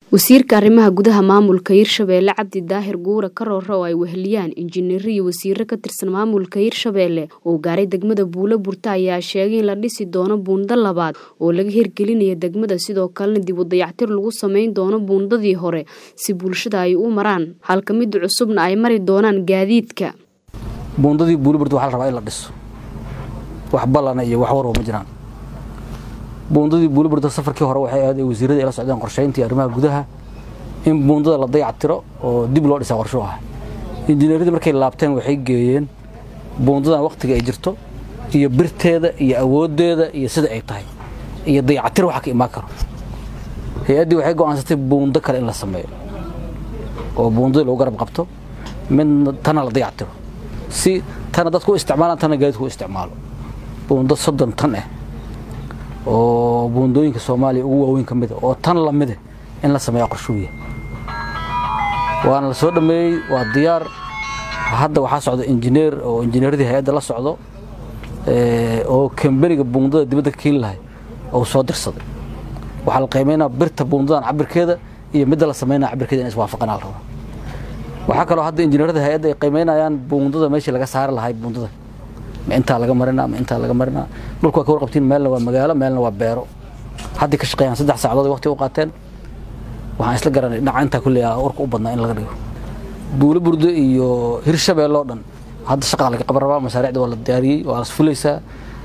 wasiirka arrimaha gudaha maamulka hirshabeelle cabdi daahir guure karoore oo ay weheliyaan injineero iyo wasiiro ka tirsan maamulka hirshabeelle oo gaaray degmada buulo burta ayaa sheegay in la dhisi doono buundo labaad oo laga hirgelinayo degmada sidoo kalena dib u dayactir lagu sameyn doono buundadii hore si bulshada ay u maraan halka midda cusubna ay mari doonaan gaadiidka buundadii buulo burta waxaa la rabaa in la dhiso wax ballana iyo wax warba ma jiraan buundadii buuliburda safarkii hore waxay ahayd wasiirada ay la socdeen qorshayntii arrimaha gudaha in buundada la dayactiro oo dib loo dhisaa qorsho ah injineeradii markay laabteen waxay geeyeen buundadan wakhtiga ay jirto iyo birteeda iyo awooddeeda iyo sida ay tahay iyo dayactir waxa ka imaan karo hay-addii waxay go'aansatay buundo kale in la sameeyo oo buundadii lagu garab qabto midna tana la dayactiro si tana dadku u isticmaalaan tana gaadiidku u isticmaalo buundo soddon tan ah oo buundooyinka soomaaliya ugu waaweyn ka mida oo tan la mida in la sameeya qorshuuya waana la soo dhammeeyey waa diyaar hadda waxaa socda injineer oo injineeradii hay-adda la socdo oo kamberiga buundada dibadda ka keeni lahay oo soo dirsaday waxaa la qiimeynaa birta buundadan cabirkeeda iyo midda la sameynaya cabirkeeda in iswaafaqanaa la rabaa waxaa kaloo hadda injineerada hay-adda ay qiimeynayaan buundada meeshii laga saari lahay buundada ma intaa laga marinaa ma intaa laga marinaa dhulka waa ka warqabtiin meelna waa magaalo meelna waa beero haddii ka shaqeeyaan saddex saacadood waqti u qaateen waxaan isla garanay dhinaca intaa kulli ah urka u badnaa in laga dhigo buulo burdo iyo hirshabeelle oo dhan hadda shaqada laga qaban rabaa mashaariicda waa la diyaariyey waa las fulaysaa